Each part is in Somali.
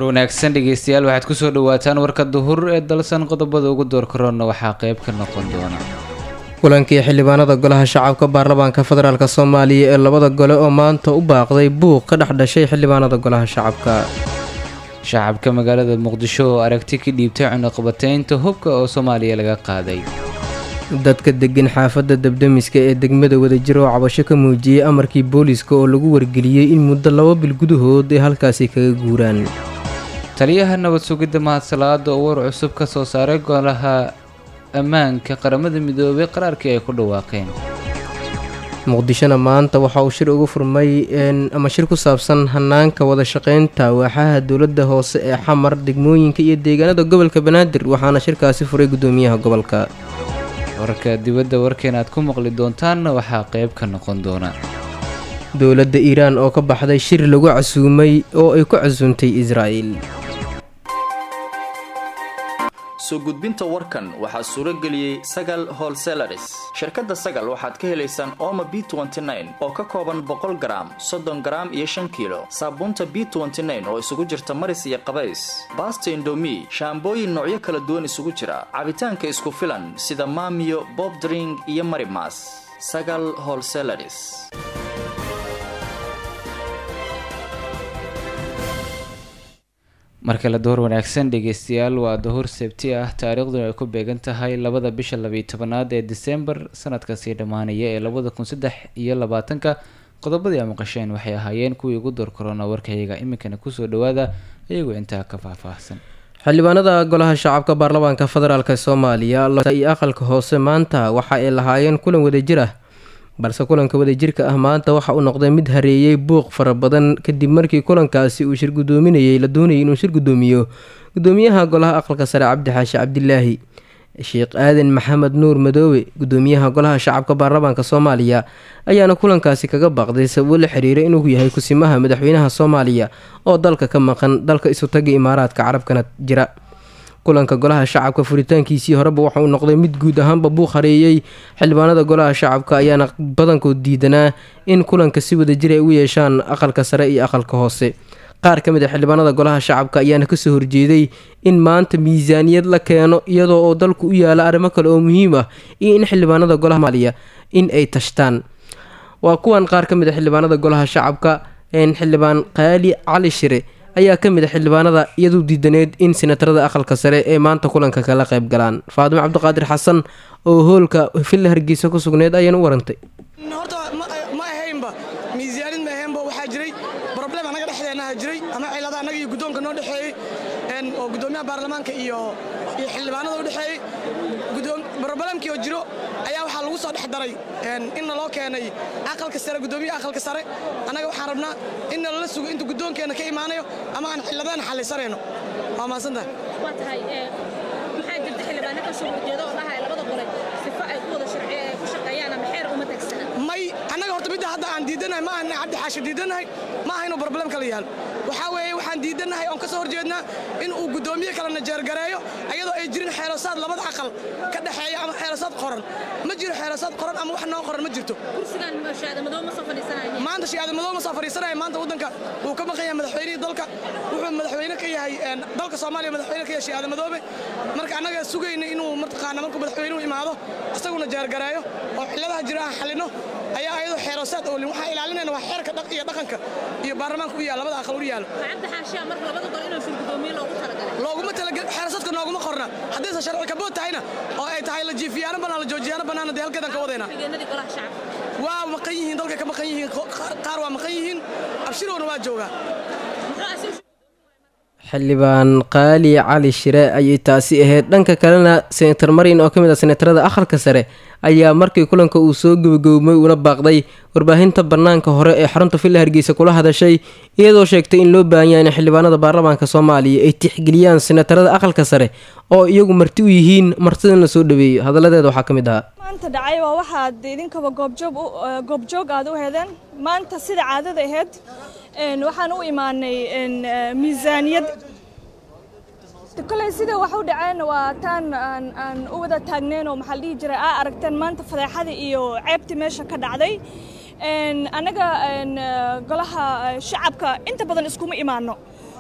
wanaagsan dhegeystayaal waxaad kusoo dhawaataan warka duhur ee dalsan qodobada ugu door karoona waxaa qeyb ka noqon doona kulankii xildhibaanada golaha shacabka baarlamaanka federaalk soomaaliya ee labada gole oo maanta u baaqday buuq ka dhex dhashay xildhibaanada golaha shacabka shacabka magaalada muqdisho oo aragti ka dhiibtay cunuqabateynta hubka oo soomaaliya laga qaaday dadka degan xaafadda debdemiska ee degmada wadajir oo cabasho ka muujiyey amarkii booliiska oo lagu wargeliyey in muddo laba bil gudahood ay halkaasi kaga guuraan taliyaha nabad sugidda mahadsalaada oo war cusub ka soo saaray golaha ammaanka qaramada midoobay qaraarkii ay ku dhawaaqeen muqdishona maanta waxa uu shir ugu furmay ama shir ku saabsan hanaanka wada shaqeynta waaxaha dowladda hoose ee xamar degmooyinka iyo deegaanada gobolka banaadir waxaana shirkaasi furay guddoomiyaha gobolka warka dibadda warkeen aad ku maqli doontaanna waxaa qeyb ka noqon doona dowladda iiraan oo ka baxday shir lagu casuumay oo ay ku casuuntay israa'il soo gudbinta warkan waxaa suuro geliyey sagal holselaris shirkadda sagal waxaad ka helaysaan ooma b oo ka kooban boqol garaam soddon garaam iyo shan kiilo saabuunta b oo isugu jirta maris iyo qabays baasta indomi shaambooyin noocyo kala duwan isugu jira cabitaanka isku filan sida maamiyo bob dring iyo marimas sagal holselaris markale duhur wanaagsan dhegeystayaal waa duhur sabti ah taariikhduna ay ku beegan tahay labada bisha labiyo tobanaad ee disembar sanadka sii dhammaanaya ee labada kun saddex iyo labaatanka qodobadii a maqasheen waxay ahaayeen kuwii ugu door korona warkayaga iminkana kusoo dhawaada iyagoo intaa ka faahfaahsan xildhibaanada golaha shacabka baarlamaanka federaalk soomaaliya iyo aqalka hoose maanta waxa ay lahaayeen kulan wadajir ah balse kulanka wadajirka ah maanta waxa uu noqday mid hareeyey buuq fara badan kadib markii kulankaasi uu shir gudoominayay la doonayay inuu shir gudoomiyo gudoomiyaha golaha aqalka sare cabdi xaashi cabdilaahi sheekh aadan maxamed nuur madoobe gudoomiyaha golaha shacabka baarlamaanka soomaaliya ayaana kulankaasi kaga baaqday sababo la xiriira inuu yahay kusimaha madaxweynaha soomaaliya oo dalka ka maqan dalka isutaga imaaraadka carabkana jira kulanka golaha shacabka furitaankiisii horeba waxa uu noqday mid guud ahaanba buuq hareeyey xildhibaanada golaha shacabka ayaana badankood diidanaa in kulanka si wadajir ay u yeeshaan aqalka sare iyo aqalka hoose qaar ka mid a xildhibaanada golaha shacabka ayaana kasoo horjeeday in maanta miisaaniyad la keeno iyadoo oo dalku u yaala arrimo kale oo muhiim ah iyo in xildhibaanada golaha maaliya in ay tashtaan waa kuwan qaar ka mid a xildhibaanada golaha shacabka xildhibaan qaali cali shire ayaa ka mid a xildhibaanada iyadu diidaneed in senatarada aqalka sare ee maanta kulanka kala qayb galaan faadimo cabdiqaadir xasan oo hoolka villa hargeysa ku sugneyd ayaan u warantay horta ma ahaynba miisaanid ma ahaynba waxaa jiray broblem annaga dhexdeennaha jiray ama cilada annaga iyo guddoonka noo dhexeeyey oo guddoomiyaha baarlamaanka iyo iyo xildhibaanada u dhexeeyey broblemkii oo jiro ayaa waxaa lagu soo dhex daray inna loo keenay aqalka sare guddoomiyaha aqalka sare annaga waxaan rabnaa inna lala sugo inta guddoonkeenna ka imaanayo ama aan xildhibaan xallisanayno waa mahadsantahay waa tahay maxaa jirta xildhibaano ka soo horjeeda oo dhahay labada gole sifo ay ku wada sharci ku shaqeeyaan ama xeer uma tagsana may annaga horta midda hadda aan diidanahay ma ahna cabdi xaashi diidanahay ma aha inuu problem kala yaal waxaa weeye waxaan diidanahay oon ka soo horjeednaa in uu guddoomiye kalena jeergareeyo ayadoo ay jirin xeelosaad labada aqal ka dhexeeya ama xeelosaad qoran ma jiro xeelosaad qoran ama wax noo qoran ma jirto kursigan shaadamadoo ma soo fadhiisanaya maanta shaadamadoo ma soo fadhiisanaya maanta waddanka wuu ka maqan yahay madaxweynihii dalka wuxuu madaxweyne ka yahay dalka soomaaliya madaxweyne ka yahay shaadamadoobe marka annaga sugayna inuu mataqaana markuu madaxweynuhu imaado isaguna jeergareeyo oo cilladaha jira aan xallino ayaa ayadoo xeelosaad oolin waxaan ilaalinayna waa xeerka iyo dhaqanka iyo baarlamaanka u yaal labada aqal u yaalo cabdi xaashiya marka labada gole inuu shir gudoomiye loogu talagalay looguma talagal xeelosaadka nooguma qorna haddaysan sharci kabood tahayna oo ay tahay la jiifiyaano bannaan la joojiyaano bannaan dee halkeedan ka wadayna xigeenadii golaha shacabka waa maqan yihiin dalka ka maqan yihiin qaar waa maqan yihiin abshirowna waa joogaa xildhibaan qaali cali shire ayay taasi ahayd dhanka kalena senator marin oo ka mid ah senatarada aqalka sare ayaa markii kulanka uu soo gebagowmay una baaqday warbaahinta bannaanka hore ee xarunta villa hargeysa kula hadashay iyadoo sheegtay in loo baahan yahay in xildhibaanada baarlamaanka soomaaliya ay tixgeliyaan senatarada aqalka sare oo iyagu marti u yihiin martidana soo dhaweeyo hadaladeeda waxaa ka mid ahaa maanta dhacay waa waxaad idinkaba goobjoog goobjoog aad u hedeen maanta sida caadada ahayd waxaan u imaanay miisaaniyad koley sida wax u dhaceen waa taan aan u wada taagneen oo maxaa la dhihi jiray aa aragteen maanta fadeexada iyo ceebtii meesha ka dhacday annaga golaha shacabka inta badan iskuma imaano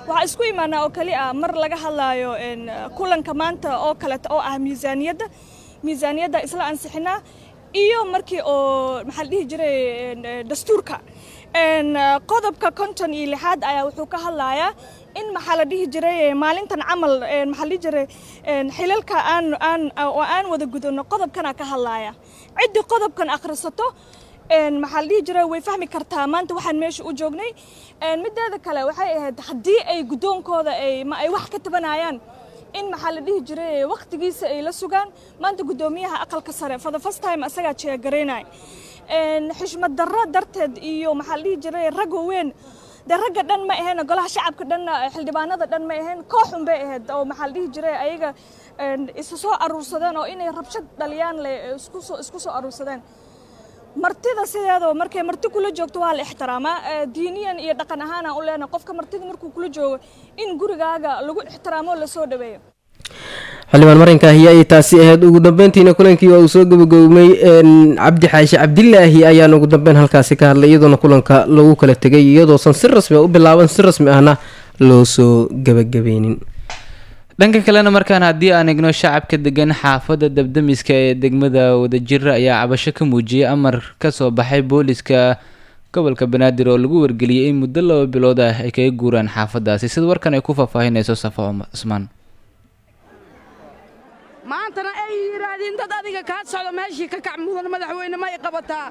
waxaa isku imaanaa oo keli ah mar laga hadlaayo kulanka maanta oo kaleeta oo ah miisaaniyadda miisaaniyadda isla ansixinaa iyo markii oo maxaa la dhihi jiray dastuurka qodobka konton iyo lixaad ayaa wuxuu ka hadlayaa in maxaa la dhihi jiray maalintan camal maxaa la dhihi jiray xilalka aan aan oo aan wada gudano qodobkana ka hadlaya ciddii qodobkan akhrisato maxaa la dhihi jiray way fahmi kartaa maanta waxaan meesha u joognay mideeda kale waxay ahayd haddii ay guddoonkooda ay ma ay wax ka tabanayaan in maxaa la dhihi jiray waqtigiisa ay la sugaan maanta guddoomiyaha aqalka sare for the first time asagaa jeegaraynay xishmad darro darteed iyo maxaa la dhihi jiray rag weyn dee ragga dhan ma ahayn golaha shacabka dhanna xildhibaanada dhan ma ahayn kooxun bay ahayd oo maxaa la dhihi jiray ayaga isu soo aruursadeen oo inay rabshad dhaliyaan le isku soo isku soo aruursadeen martida sideedoo markay marti kula joogto waa la ixtiraamaa diiniyan iyo dhaqan ahaanaan u leenahay qofka martida markuu kula joogo in gurigaaga lagu ixtiraamo lasoo dhaweeyo xildhibaan marinka ahiya ay taasi ahayd ugu dambeyntiina kulankii waa uu soo gabagowmay cabdi xaashi cabdilaahi ayaan ugu dambeyn halkaasi ka hadlay iyadoona kulanka lagu kala tegay iyadoosan si rasmi a u bilaaban si rasmi ahna loo soo gabagabeynin dhanka kalena markaan haddii aan egno shacabka degan xaafadda dabdamiska ee degmada wadajir ayaa cabasho ka muujiyay amar kasoo baxay booliska gobolka banaadir oo lagu wargeliyay in muddo laba bilood ah ay kaga guuraan xaafadaasi sida warkan ay ku faahfaahinayso safo cusmaan maantana ay yidhaahdeen dad adiga kaa socdo meeshii ka kac mudan madaxweyne ma y qabataa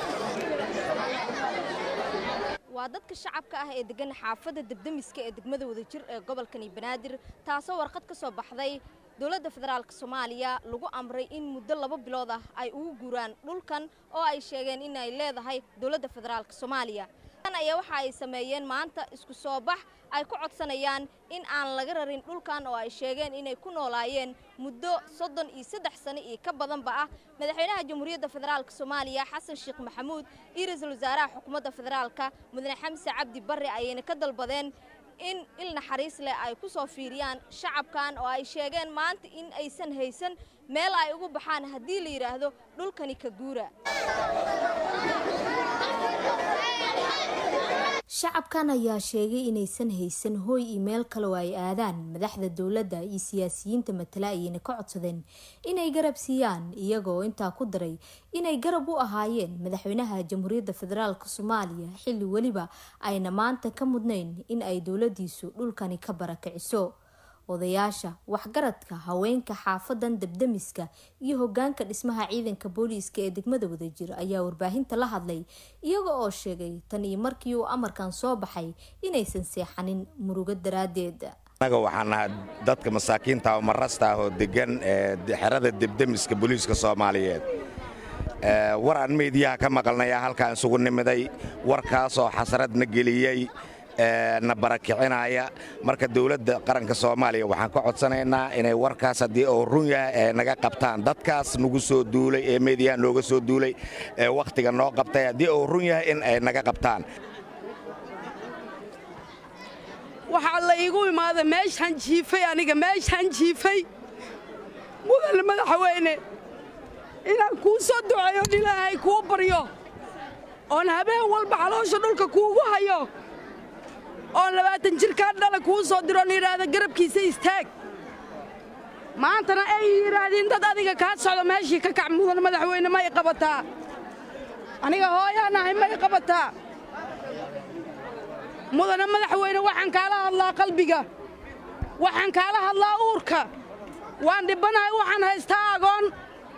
waa dadka shacabka ah ee degan xaafadda debdemiska ee degmada wadajir ee gobolkani banaadir taasoo warqad ka soo baxday dowladda federaalk soomaaliya lagu amray in muddo laba bilood ah ay ugu guuraan dhulkan oo ay sheegeen in ay leedahay dowladda federaalk soomaaliya ayaa waxa ay sameeyeen maanta isku soo bax ay ku codsanayaan in aan laga rarin dhulkan oo ay sheegeen inay ku noolaayeen muddo soddon iyo saddex sano iyo ka badanba ah madaxweynaha jamhuuriyadda federaalk soomaaliya xasan sheekh maxamuud iyo ra-iisul wasaaraha xukuumadda federaalka mudane xamse cabdi barre ayayna ka dalbadeen in il naxariis leh ay ku soo fiiriyaan shacabkan oo ay sheegeen maanta in aysan haysan meel ay ugu baxaan haddii la yidhaahdo dhulkani ka guura shacabkan ayaa sheegay inaysan haysan hooy iyo meel kale oo ay aadaan madaxda dowladda iyo siyaasiyiinta matala ayayna ka codsadeen inay garab siiyaan iyagoo intaa ku daray inay garab u ahaayeen madaxweynaha jamhuuriyadda federaalk soomaaliya xilli weliba ayna maanta ka mudnayn in ay dowladiisu dhulkani ka barakiciso odayaasha waxgaradka haweenka xaafadan debdemiska iyo hogaanka dhismaha ciidanka booliiska ee degmada wadajir ayaa warbaahinta la hadlay iyaga oo sheegay tan iyo markii uu amarkan soo baxay inaysan seexanin murugo daraadeed annaga waxaan nahay dadka masaakiinta oo marasta ah oo degan ee xerada debdemiska booliiska soomaaliyeed war aan meediyaha ka maqalnaya halkaan isugu nimiday warkaasoo xasradna geliyey na barakicinaya marka dowladda qaranka soomaaliya waxaan ka codsanaynaa inay warkaas haddii uu run yahay ee naga qabtaan dadkaas nagu soo duulay ee meediyaha nooga soo duulay ee wakhtiga noo qabtay haddii uu run yahay in ay naga qabtaan waxaa la iigu imaaday meeshaan jiifay aniga meeshaan jiifay mudane madaxweyne inaan kuu soo duceeyo ilaahay kuu baryo oon habeen walba caloosha dhulka kuugu hayo oon labaatan jirkaa dhala kuu soo diroon yidhaahda garabkiisa istaag maantana ay yidhaahdeen dad adiga kaa socdo meeshii ka kac mudan madaxweyne ma y qabataa aniga hooyaan ahay ma y qabataa mudane madaxweyne waxaan kaala hadlaa qalbiga waxaan kaala hadlaa uurka waan dhibbanahay waxaan haystaa agoon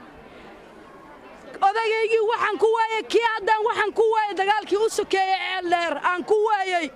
odayaygii waxaan ku waayey kii haddaan waxaan ku waayey dagaalkii u sokeeyey ceeldheer aan ku waayey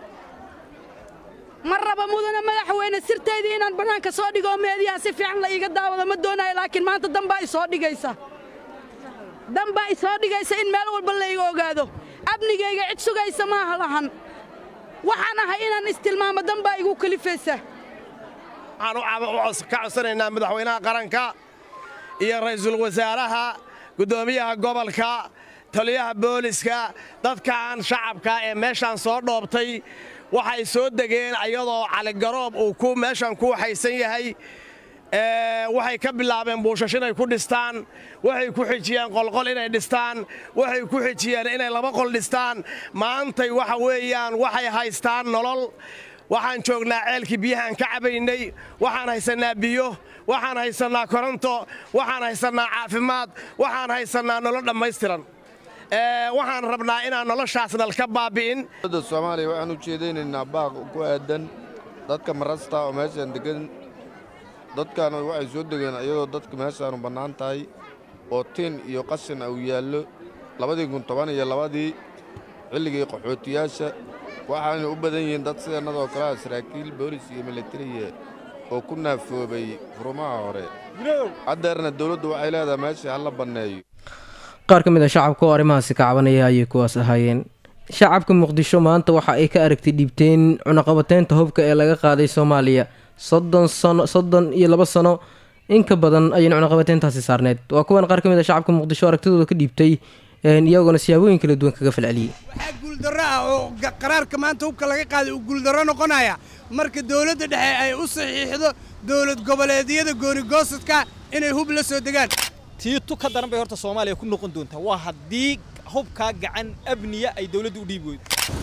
ma raba mudane madaxweyne sirtaydii inaan bannaanka soo dhigo oo meediyaha si fiican la iiga daawado ma doonayo laakiin maanta danbaa isoo dhigaysa danbaa isoo dhigaysa in meel walba layga ogaado amnigayga cid sugaysa maaha lahan waxaan ahay inaan istilmaamo danbaa igu kalifaysa waxaan ka codsanaynaa madaxweynaha qaranka iyo ra'iisul wasaaraha guddoomiyaha gobolka taliyaha booliska dadkaan shacabka ee meeshaan soo dhoobtay waxay soo degeen ayadoo caligaroob uu ku meeshan ku waxaysan yahay waxay ka bilaabeen buushash inay ku dhistaan waxay ku xijiyeen qolqol inay dhistaan waxay ku xijiyeen inay laba qol dhistaan maantay waxa weeyaan waxay haystaan nolol waxaan joognaa ceelkii biyahaan ka cabaynay waxaan haysannaa biyo waxaan haysannaa koronto waxaan haysannaa caafimaad waxaan haysannaa nolol dhammaystiran waxaan rabnaa inaan noloshaasnal ka baabi'in dowladda soomaaliya waxaan u jeedaynaynaa baaq ku aadan dadka marasta oo meeshaan deggan dadkaana waxay soo degeen iyadoo dadka meeshaanu bannaan tahay oo tiin iyo qashin uu yaallo labadii kun toban iyo labadii xilligii qaxootiyaasha waxaana u badan yihiin dad sideennadoo kale ah saraakiil boolis iyo militariya oo ku naafoobay furumaha hore haddeerna dawladdu waxay leedahay meeshii ha la banneeyo qaar ka mid a shacabka oo arrimahaasi ka cabanaya ayay kuwaas ahaayeen shacabka muqdisho maanta waxa ay ka aragtay dhiibteen cunaqabateynta hubka ee laga qaaday soomaaliya soddon sano soddon iyo laba sano in ka badan ayayna cunaqabateyntaasi saarneyd waa kuwan qaar ka mid a shacabka muqdisho aragtidooda ka dhiibtay iyagoona siyaabooyin kala duwan kaga falceliyey waxaa guuldarro ah oo qaraarka maanta hubka laga qaaday uu guuldarro noqonaya marka dowladda dhexe ay u saxiixdo dowlad goboleedyada goonigoosadka inay hub la soo degaan tiitu ka daran bay horta soomaaliya ku noqon doontaa waa haddii hubkaa gacan abniya ay dowladdu u dhiibi weydo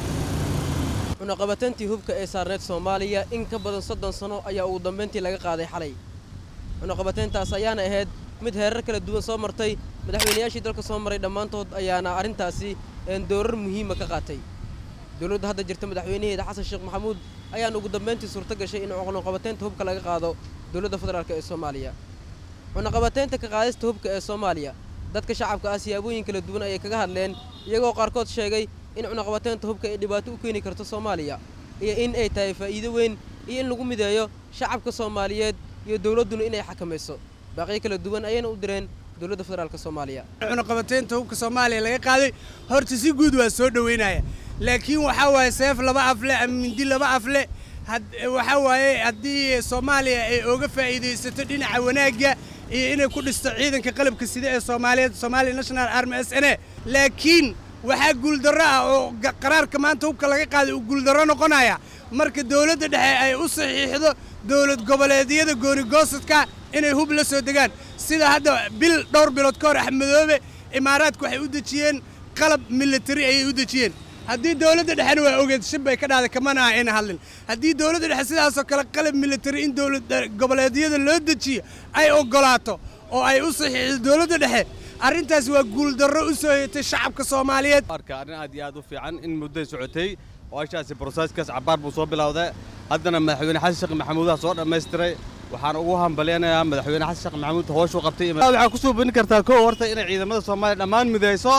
cunaqabateyntii hubka ee saarneyd soomaaliya in ka badan soddon sano ayaa ugu dambayntii laga qaaday xalay cunaqabateyntaas ayaana ahayd mid heerar kala duwan soo martay madaxweynayaashii dalka soo maray dhammaantood ayaana arrintaasi doorar muhiima ka qaatay dowladda hadda jirta madaxweynaheeda xasan sheekh maxamuud ayaana ugu dambayntii suurto gashay in cunaqabateynta hubka laga qaado dowladda federaalk ee soomaaliya cunaqabateynta ka qaadista hubka ee soomaaliya dadka shacabka ah siyaabooyin kala duwan ayay kaga hadleen iyagoo qaarkood sheegay in cunaqabateynta hubka ay dhibaato u keeni karto soomaaliya iyo in ay tahay faa'iido weyn iyo in lagu mideeyo shacabka soomaaliyeed iyo dowladduna inay xakamayso baaqiyo kala duwan ayayna u direen dowladda federaalk soomaaliya cunaqabateynta hubka soomaaliya laga qaaday horta si guud waa soo dhoweynaya laakiin waxaa waaye seef laba afle ama mindi laba afle waxaa waaye haddii soomaaliya ay oga faa'iidaysato dhinaca wanaagga iyo inay ku dhisto ciidanka qalabka sida ee soomaaliyeed somalia national army s n a laakiin waxaa guuldarro ah oo qaraarka maanta hubka laga qaaday uu guuldarro noqonaya marka dowladda dhexe ay u saxiixdo dowlad goboleedyada goonigoosadka inay hub la soo degaan sida hadda bil dhowr bilood ka hor axmedoobe imaaraadku waxay u dejiyeen qalab militari ayay u dejiyeen haddii dowladda dhexena waa ogeed shib bay ka dhahday kamana ah ayna hadlin haddii dowladda dhexe sidaasoo kale qalab militari in dowlad goboleedyada loo dejiyo ay oggolaato oo ay u saxiixdo dowladda dhexe arrintaas waa guuldarro u soo yetay shacabka soomaaliyeed arka arrin aad iyo aad u fiican in mudday socotay waashaasi broseskaas cabbaar buu soo bilowday haddana madaxweyne xasan sheekh maxamuudaha soo dhammaystiray waxaan ugu hambalyanayaa madaxweyne xasan sheekh maxamuud hooshuu qabtay waxaa ku soo bini kartaa kow horta inay ciidamada soomaaliya dhammaan midayso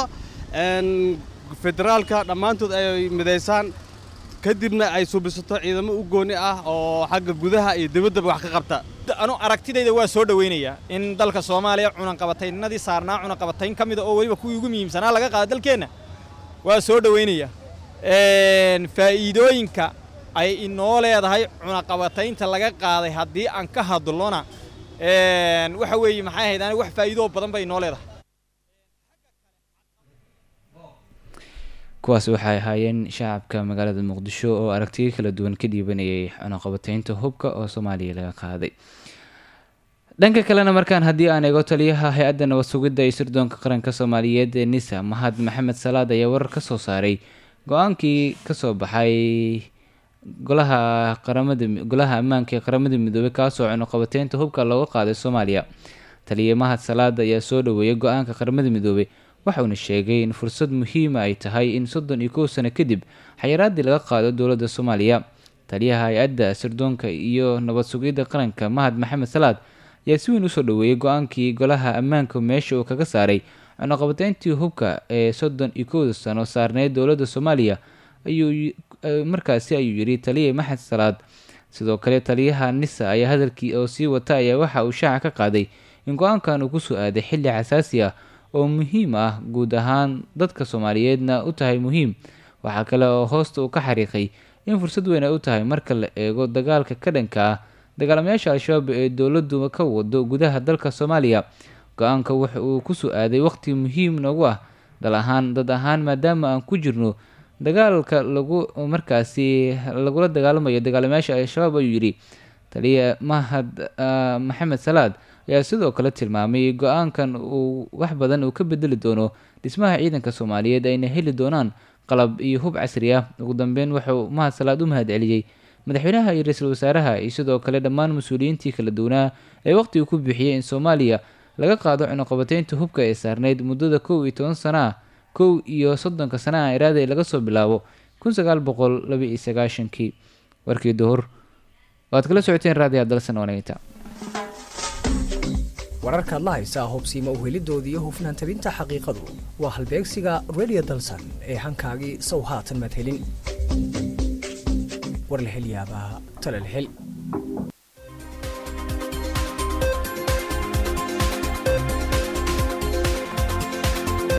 federaalka dhammaantood ay midaysaan kadibna ay suubisato ciidamo u gooni ah oo xagga gudaha iyo dibaddaba wax ka qabta anu aragtidayda waa soo dhowaynayaa in dalka soomaaliya cunaqabataynadii saarnaa cunaqabatayn ka mida oo weliba kuwii ugu muhiimsanaa laga qaada dalkeenna waa soo dhowaynaya faa'iidooyinka ay inoo leedahay cunaqabataynta laga qaaday haddii aan ka hadlona waxa weeye maxay ahayd aniga wax faa'iidoo badan bay inoo leedahay kuwaas waxay ahaayeen shacabka magaalada muqdisho oo aragtiyo kala duwan ka dhiibanayay cunaqabateynta hubka oo soomaaliya laga qaaday dhanka kalena markaan haddii aan eego taliyaha hay-adda nabad sugidda iyo sirdoonka qaranka soomaaliyeed ee nisa mahad maxamed salaad ayaa warar ka soo saaray go-aankii kasoo baxay golaha qaramada golaha ammaanka ee qaramada midoobey kaasoo cunaqabateynta hubka looga qaaday soomaaliya taliya mahad salaad ayaa soo dhaweeyay go-aanka qaramada midoobey waxauna sheegay in fursad muhiima ay tahay in soddon iyo kow sano kadib xayiraadii laga qaado dowladda soomaaliya taliyaha hay-adda sirdoonka iyo nabad sugidda qaranka mahad maxamed salaad ayaa si weyn usoo dhaweeyay go-aankii golaha ammaanka meesha uu kaga saaray cunaqabateyntii hubka ee soddon iyo kowda sano saarneyd dowladda soomaaliya ayuu markaasi ayuu yidhi taliya maxamed salaad sidoo kale taliyaha nisa ayaa hadalkii oo sii wata ayaa waxa uu shaaca ka qaaday in go-aankan uu kusoo aaday xilli xasaasi ah oo muhiim ah guud ahaan dadka soomaaliyeedna u tahay muhiim waxaa kale oo hoosta uu ka xariiqay in fursad weyn ay u tahay marka la eego dagaalka ka dhanka ah dagaalamayaasha al-shabaab ee dowladdu ka wado gudaha dalka soomaaliya go-aanka waxa uu kusoo aaday waqti muhiim noogu ah dal ahaan dad ahaan maadaama aan ku jirno dagaalka lagu markaasi lagula dagaalamayo dagaalamayaasha al-shabaab ayuu yidhi taliya mahad maxamed salaad ayaa sidoo kale tilmaamay go-aankan uu wax badan uu ka bedeli doono dhismaha ciidanka soomaaliyeed ayna heli doonaan qalab iyo hub casri ah ugu dambeyn wuxuu mahad salaad u mahad celiyey madaxweynaha iyo ra-iisul wasaaraha iyo sidoo kale dhammaan mas-uuliyiintii kala duwanaa ee waqtiga ku bixiyey in soomaaliya laga qaado cunuqabateynta hubka ee saarneyd muddada kow iyo toban sana ah kow iyo soddonka sanaha iraada ee laga soo bilaabo kun sagaal boqol laba iyo sagaashankii warkii duhur waad kala socoteen raadiya dalsan waneynta wararkaad la haysaa hubsiima uhelidooda iyo hufnaan tabinta xaqiiqadu waa halbeegsiga radio dalsan ee hankaagii sow haatan madhelin war la hel yaabaa tala la hel